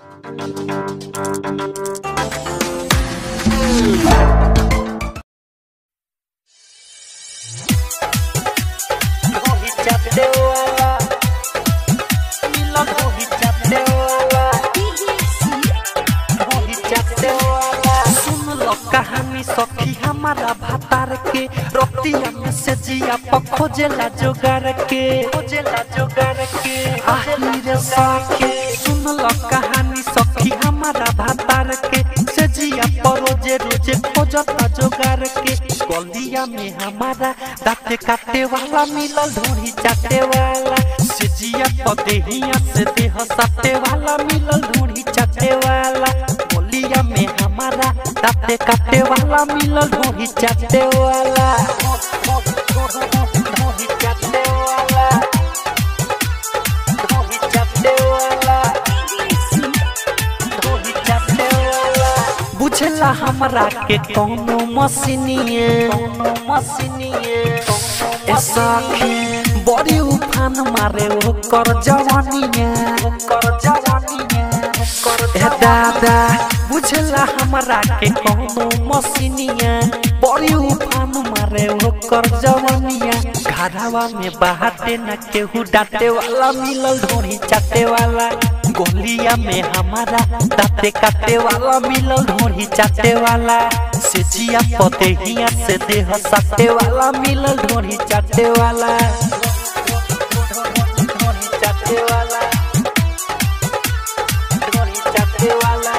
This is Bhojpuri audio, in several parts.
कहानी सखी हमारा भातार के रतिया में से जिया पर खोजेला जोगार के खोजेला जोगार के आहिर सखी सुन लो कहानी सखी हमारा भातार के से जिया पर रोजे रोजे खोजता जोगार के गलिया में हमारा दाते काटे वाला मिलल ढोरी चाटे वाला से जिया पर देहिया से देह साटे वाला मिलल ढोरी चाटे वाला गलिया में हमारा दाते काटे वाला मिलल ढोरी चाटे वाला ढोरी चाटे वाला ढोरी चाटे वाला ढोरी चाटे वाला बुझला हमरा के कोनो मशीनिए कोनो मशीनिए ए सखी बड़ी उफान मारे ओकर जवानिए ओकर जवानिए ए दादा बुझला हमरा के कोनो मशीनिए बड़ी उफान मारे ओकर जवानिया घरवा में बाहटे न केहू डांटे वाला मिलल ढोरी चाटे वाला गोलिया में हमारा दाते काटे वाला मिलल ढोरी चाटे वाला सेचिया पतेहिया से देह साटे वाला मिलल ढोरी चाटे वाला ढोरी चाटे वाला ढोरी चाटे वाला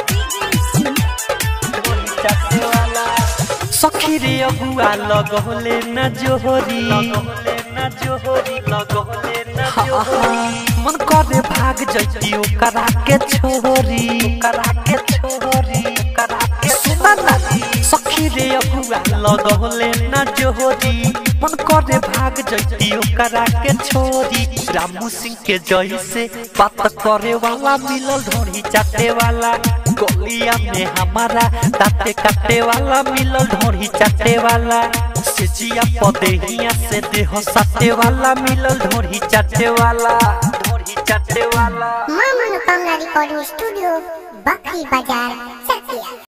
ढोरी चाटे वाला सखी रे अगुआ लगौले न जोहरी लगौले न जोहरी लगौले न जोहरी मन करे भाग जइती ओकरा के छोरी ओकरा के छोरी ओकरा के सुना ना सखी रे अगुआ लगौले न जोहरी मन करे भाग जइती ओकरा के छोरी रामू सिंह के जय से बात करे वाला मिलल ढोरी चाटे वाला गलिया में हमारा दाते काटे वाला मिलल ढोरी चाटे वाला सेजिया पदेहिया से देह साटे वाला मिलल ढोरी चाटे वाला ढोरी चाटे वाला मां मनोकामना रिकॉर्डिंग स्टूडियो बकरी बाजार चकिया